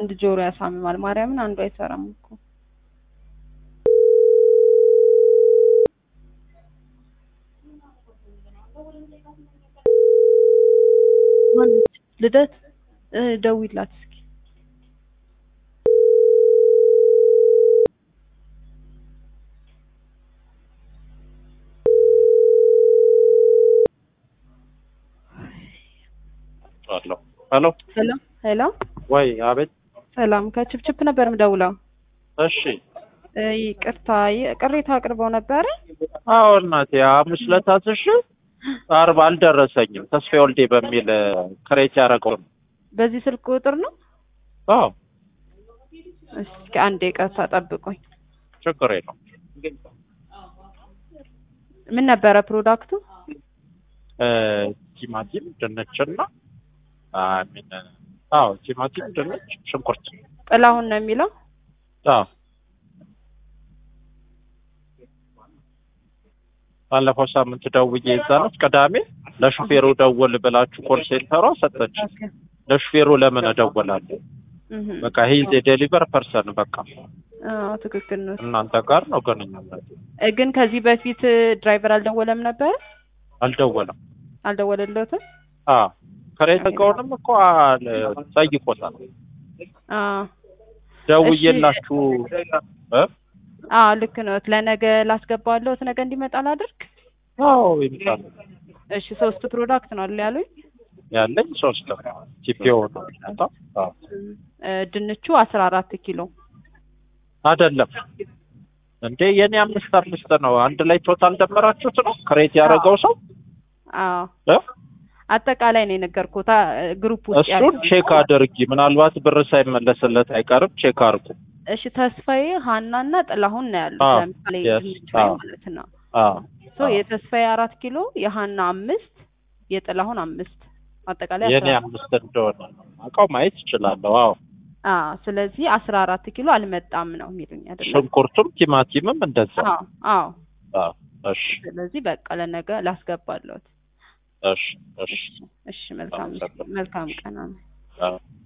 አንድ ጆሮ ያሳምማል። ማርያምን አንዱ አይሰራም እኮ ማነች? ልደት እ ደውይላት እስኪ አለው ሄሎ ሄሎ ሄሎ ወይ አቤት ሰላም ከችፕችፕ ነበር ምደውለው እሺ እ ይቅርታ ይ- ቅሬታ አቅርበው ነበረ አዎ እናቴ ሐሙስ ዕለት አዝዤ ዓርብ አልደረሰኝም ተስፋ ወልዴ በሚል ክሬት ያደረገው ነው በዚህ ስልክ ቁጥር ነው አዎ እስኪ አንዴ ይቅርታ ጠብቁኝ ችግር የለውም ምን ነበረ ፕሮዳክቱ እ ቲማቲም ድንችና አሚን አዎ ቲማቲም ድንች ሽንኩርት ጥላሁን ነው የሚለው አዎ ባለፈው ሳምንት ደውዬ የዛነት ቅዳሜ ለሹፌሩ ደውል ብላችሁ ኮል ሴንተሯ ሰጠች ለሹፌሩ ለምን እደውላለሁ እህ በቃ ሂዝ የዴሊቨር ፐርሰን በቃ አዎ ትክክል ነው እናንተ ጋር ነው ግንኙነት እ ግን ከዚህ በፊት ድራይቨር አልደወለም ነበረ አልደወለም አልደወለለትም አዎ ከሬት እቃውንም እኮ አል- ጠይቆታል አዎ ደውዬላችሁ እ አዎ ልክ ነው ለነገ ላስገባለሁት ነገ እንዲመጣ ላድርግ አዎ ይምጣል እሺ ሶስት ፕሮዳክት ነው አይደል ያሉኝ ያለኝ ሶስት ነው ቲፒኦ ነው የሚመጣው አዎ እ ድንቹ አስራ አራት ኪሎ አይደለም እንዴ የኔ አምስት አምስት ነው አንድ ላይ ቶታል ደመራችሁት ነው ክሬት ያደረገው ሰው አዎ እ አጠቃላይ ነው የነገርኩት አ- ግሩፕ ውስጥ ያለው እሱን ቼክ አድርጊ ምናልባት ብር ሳይመለስለት አይቀርም ቼክ አድርጉ እሺ ተስፋዬ ሀናና ጥላሁን ነው ያሉት አዎ፣ ለምሳሌ yes፣ ድንች ላይ አዎ። ማለት ነው አዎ ሶ የተስፋዬ አራት ኪሎ የሀና አምስት የጥላሁን አምስት አጠቃላይ የኔ አስራ አምስት እንደሆነ አውቀው ማየት ይችላለሁ አዎ አዎ ስለዚህ አስራ አራት ኪሎ አልመጣም ነው የሚሉኝ አይደለም ሽንኩርቱም ቲማቲምም እንደዛ አዎ አዎ አዎ እሺ ስለዚህ በቃ ለነገ ላስገባለሁት እሺ እሺ እሺ መልካም አመሰግናለሁ። መልካም ቀን አሜን አዎ